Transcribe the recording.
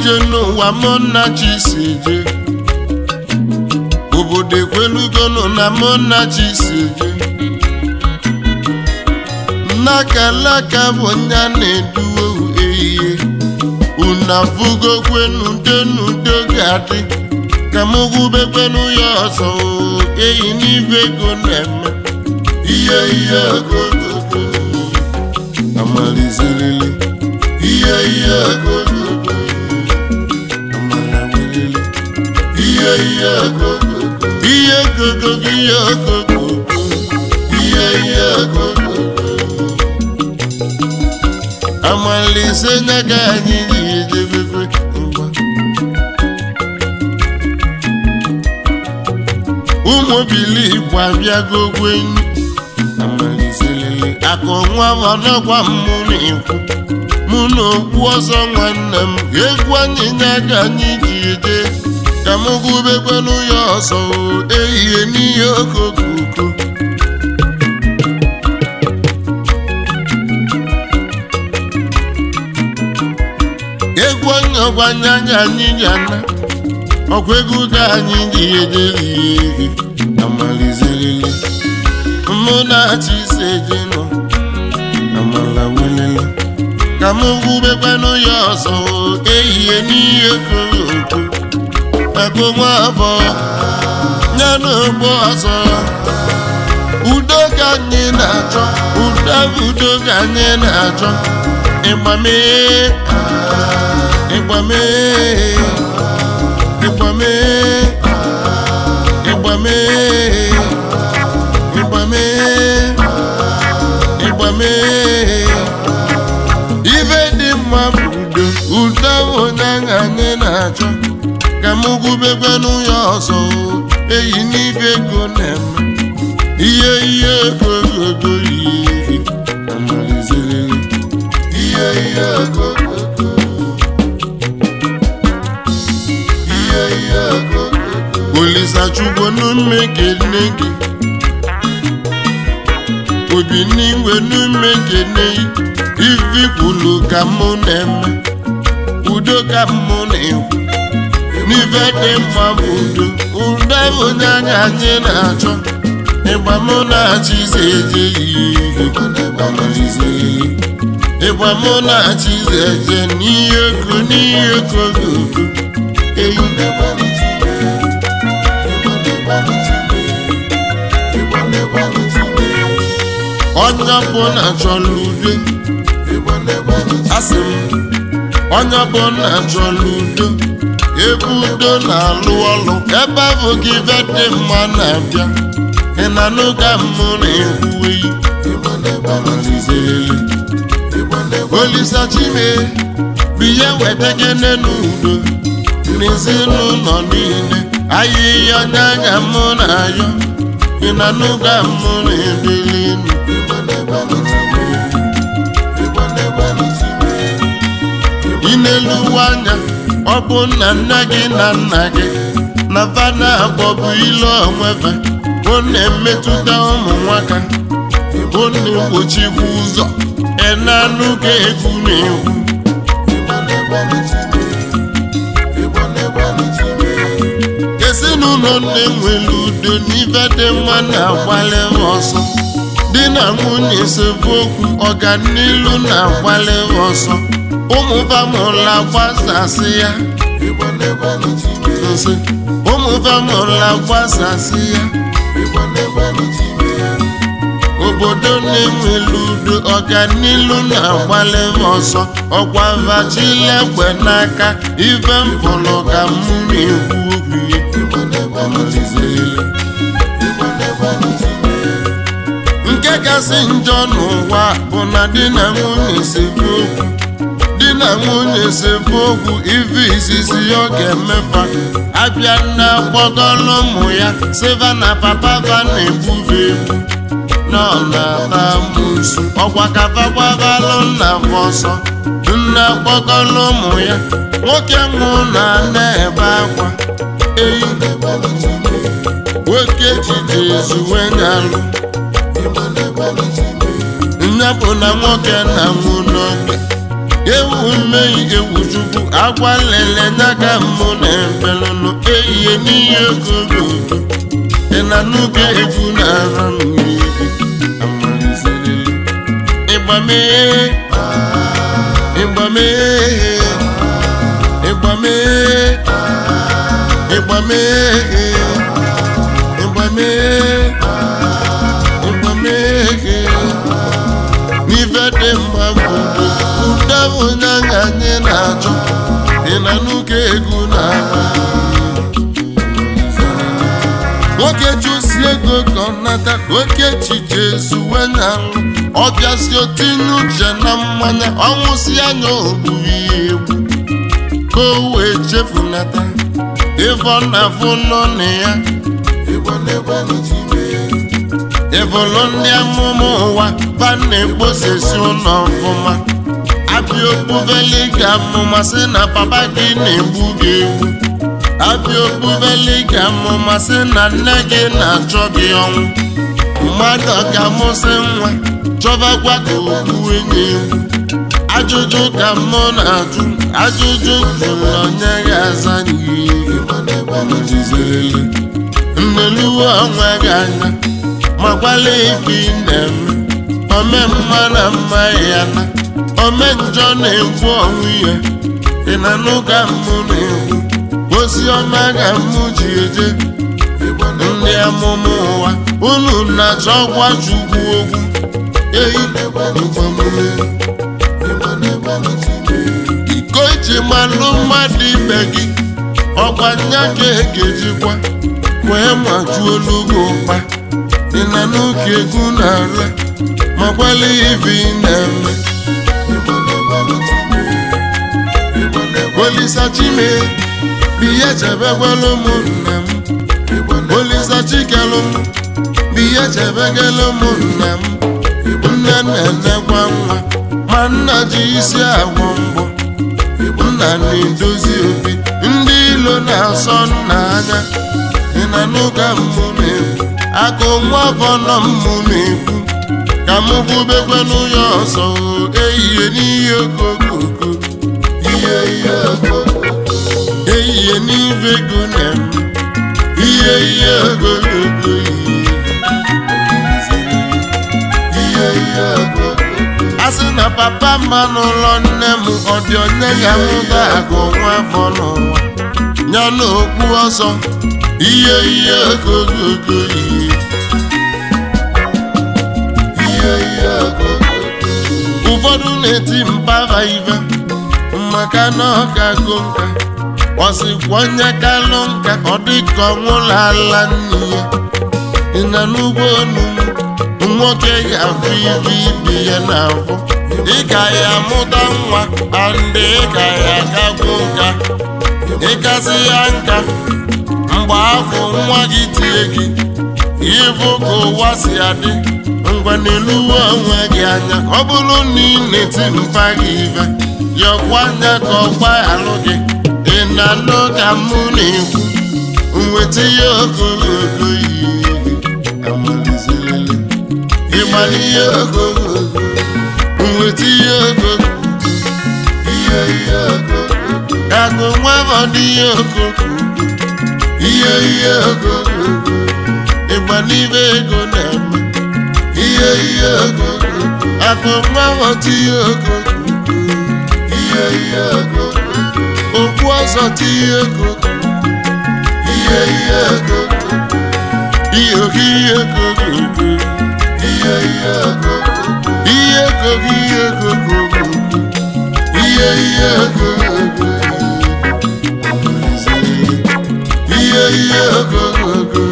ije n'ụwa mụ na chi si je obodo ekwelugonụ na mụ na chi si je nnakalaka bụ nya na-eduwe ehihie unu afụgokwenu denudo ga-adị ka m gwubekwenu ya ọzọ o, eyi n'ibe ego na-eme ihe ihe ogogogo amalizerele ihe ihe ogogogo amalawelele ihe ihe ogogogo ihe ogogogo ihe ogogogo ihe ihe ogogogo amalise nyaga anyị ji ejebebe ngwa ụmụ bili igbo abịago gwenyu amalizelele akụ nwa ọnọgwa mụ na-ekwu mụ na okwu ọzọ nwanne m egwu anyị nyaga anyị ji eje ka m gụbekwenu ya ọzọ o, ehihie n'ihe okokoko egwu onye ọgbanye anya anyị ji ana ọkwa egwu ka anyị ji ejeri ihe amalizerele mụ na-achị ise eje nọ amala welele ka m gwubekwanụ ya ọzọ ehihie n'ihe koro oko maka nwa abụọ ya na ogbo ọzọ udo ka anyị na-achọ udo udo ka anyị na-achọ ịgbamee ịgbamee ịgbamee ịgbamee ịgbamee ịgbamee ife dị mma bụ udo udo bụ onye ahụ anyị na-achọ ka m gwubekwanụ ya ọzọ eyi n'ife ego na-eme ihe ihe ego ego ihe amalizerele ihe ihe ego ego ihe ihe ego olisachukwu n'ume kene gị obi n'igwe n'ume kene ifi kwulu ka mụ na-eme udo ka mụ na-ekwu n'ife dị mma bụ udo udo bụ onye anya anyị na-achọ ịgba mụ na-achị ise eje ihe ịgba mụ na-achị ise eje n'ihe ego n'ihe ego gogo eyi onye ọbụla chọrọ udo asị m onye ọbụla chọrọ udo ebe udo na-alụ ọlụ ebe ahụ gị ife dị mma na-abịa ị na-anụ ka mụ na-ekwu eyi olisa chime biye wetakene n'udo n'ezinụlọ niile ahịhịa onye anya mụ na-ayọ ị na-anụ ka mụ na-edeli enu ị na-eluwe anya ọ bụ nna nne gị na nna gị na fana akpọbụ ilu onwefe ọ na-emetụta ụmụ nwaka ọ na-egbochikwa ụzọ enanụ ka egwu na-egwu ezinụlọ na-enwere udo n'ife dị mma na-agbali ọsọ di na nwunye sebe okwu ọganilu na-agbali ọsọ ụmụ famụla gbasasị ya nsị ụmụ famụla gbasasị ya obodo na-enwere udo ọganilu na-agbali ọsọ ọkwa vachilegbe n'aka ife mfụlụ ka mụ na-ekwu okwu ya nke kasị njọ n'ụwa bụ na di na nwunye sebe okwu di na nwunye sebe okwu ife izizi ọ ga-emefa abịa na gbọgọlụ ụmụ ya siva na papa va na-egbuve egbu nọ na-ata musu ọkwa kafagbabalụ nna ọsọ nna gbọgọlụ ụmụ ya nwoke nwụ na na-ebe akwa eyi nwoke jide ezuwe nyalụ nya bụ na nwoke na nwụ n'oge ewu mmehie ewu chukwu agwa lele n'aka mụ na ebelụnụ ehihie n'ihe ogogo ị na n'oge egwu na-ara m n'ihu amalizerele ịgbamee ịgbamee ịgbamee ịgbamee ịgbamee ịgbamee n'ife dị mma mbụ ụda onye anya anyị na-achọ dị na n'ụka egwu na-agba nwoke chụsi ego ka ọ nata ka oke echiche zuwe na nrụ ọbịasi otinye uche na mmanya ọnwụsị anya ogburu ya egwu ka o wee chefunata ịfọ na afụ nọ na ya ịbụlụ ndị amụma ụwa ba na-ekposesi ụlọ ọfụma abịa okpuveli ga amụma sị na papa gị na-egbu gị egbu abịa okpuveli ga amụma sị na nne gị na-achọ gị ọnwụ mmadụ ga-amụsị nwa chọbakwa ka okpu enye egwu ajụjụ ka mụ na-ajụ ajụjụ jụrụ onye ya aza n'ihe nneluwe onwe gị anya makwala ife ị na-eme ome mma na mma ya na ome njọ na-ekwu ọnwụ ya ị na n'ụka mụ na-ekwu ozi ọma ga mụ ji eje ndị amụma ụwa unu na-achọ gwa chukwu okwu eyi mgbamume iko iji malụ mmadụ ibe gị ọkwa nya ka egejikwa wee majuo olugo ụkpa ị na n'oge egwu na-ala ma gbalị ibe ị na-eme Olisa Chime biya chebegwala ụmụnna m Olisa Chikelụ m biya chebegala ụmụnna m nne na-enekwa nwa ma nna ji isi agwọ mbọ nna na-edozi obi ndị ilo na-asọ nna anya ị na n'ụka mmụ na-ekwu akụ nwa afọ nọ mmụ na-ekwu ka m kwubekwe n'ụyọ ọzọ ehihie n'ihe okokoko ihe ihe okokoko ehihie n'ife ego na-eme ihe ihe okokoko ihe ihe okokoko a sị na papa mma n'ụlọ nne m ọ dị onye ga-amụta agụ nwa afọ n'ụwa ya na okpu ọzọ ihe ihe okokoko ihe ihe ihe okokoko ụfọdụ na-eti mpava ive maka na ọ ga-agụ nka ọsịkwa onye kalụ nka ọ dịka ọnwụla ala nne ya ị na n'ugbo onu nwoke ga-afụ ibe ibe ya n'afọ ị ga ya amụta nwa andị ị ga ya akagwu nka ịkasị ya nka mgbe afọ nwa gị tie gị ịfụ ka ụwa si adị ngwa n'eluwe onwe gị anya ọ bụrụ na ị na-eti mfa gị ife yọkwa anya ka ọgba alụ gị ị na-anụ ka mụ na-ekwu nweta ihe ogologo ihe amalizelele ịgbali ihe ogologo nweta ihe ogologo ihe ihe ogologo agụ nwa ọdị ihe ogologo ihe ihe ogologo ịgba n'ibe ego na-eme ihe ihe ogologo akụ nwa ọdị ihe ogologo ihe ihe ogologo okwu ọzọ ti ihe ogologo ihe ihe ogologo ihe oge ihe ogologo ihe ihe ogologo ihe ogogo ihe ogogo ihe ihe ogogo ihe ihe ogogo